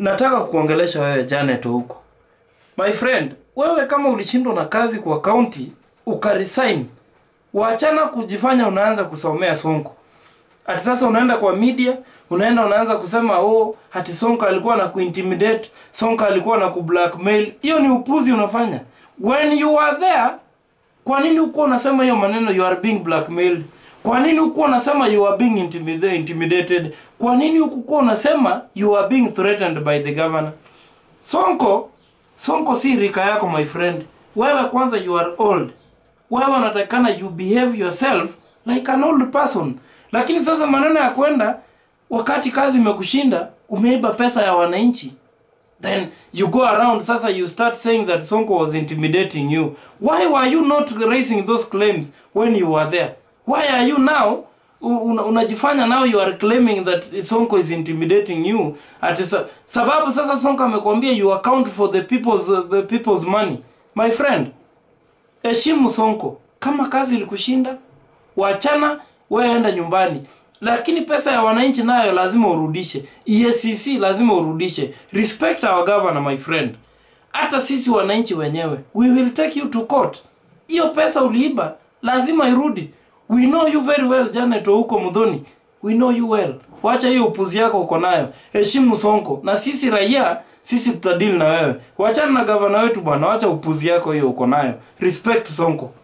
nataka kuongelesha wewe Janet huko my friend wewe kama ulishindwa na kazi kwa kaunti ukaresign wachana kujifanya unaanza kusomea sonko ati sasa unaenda kwa media unaenda unaanza kusema oh hati sonko alikuwa na kuintimidate sonko alikuwa na kublackmail hiyo ni upuzi unafanya when you are there kwa nini hukuwa unasema hiyo maneno you are being blackmailed kwa nini hukuwa unasema you are being intimida- intimidated kwa nini hukuwa unasema you are being threatened by the governor sonko sonko si rika yako my friend wewe kwanza you are old wewe unatakikana you behave yourself like an old person lakini sasa maneno ya kwenda wakati kazi imekushinda umeiba pesa ya wananchi then you go around sasa you start saying that sonko was intimidating you why were you not raising those claims when you were there why are you now u- una- unajifanya now you are claiming that sonko is intimidating you ati sa, sababu sasa sonko amekwambia you account for the people's, uh, the people's money my friend heshimu sonko kama kazi ilikushinda wachana wewe enda nyumbani lakini pesa ya wananchi nayo lazima urudishe EACC lazima urudishe respect our governor my friend hata sisi wananchi wenyewe we will take you to court hiyo pesa uliiba lazima irudi we know you very well janet huko mudhoni we know you well wacha hiyo upuzi yako uko nayo heshimu sonko na sisi raia sisi tutadili na wewe wachana na gavana wetu bwana wacha upuzi yako hiyo uko nayo respect sonko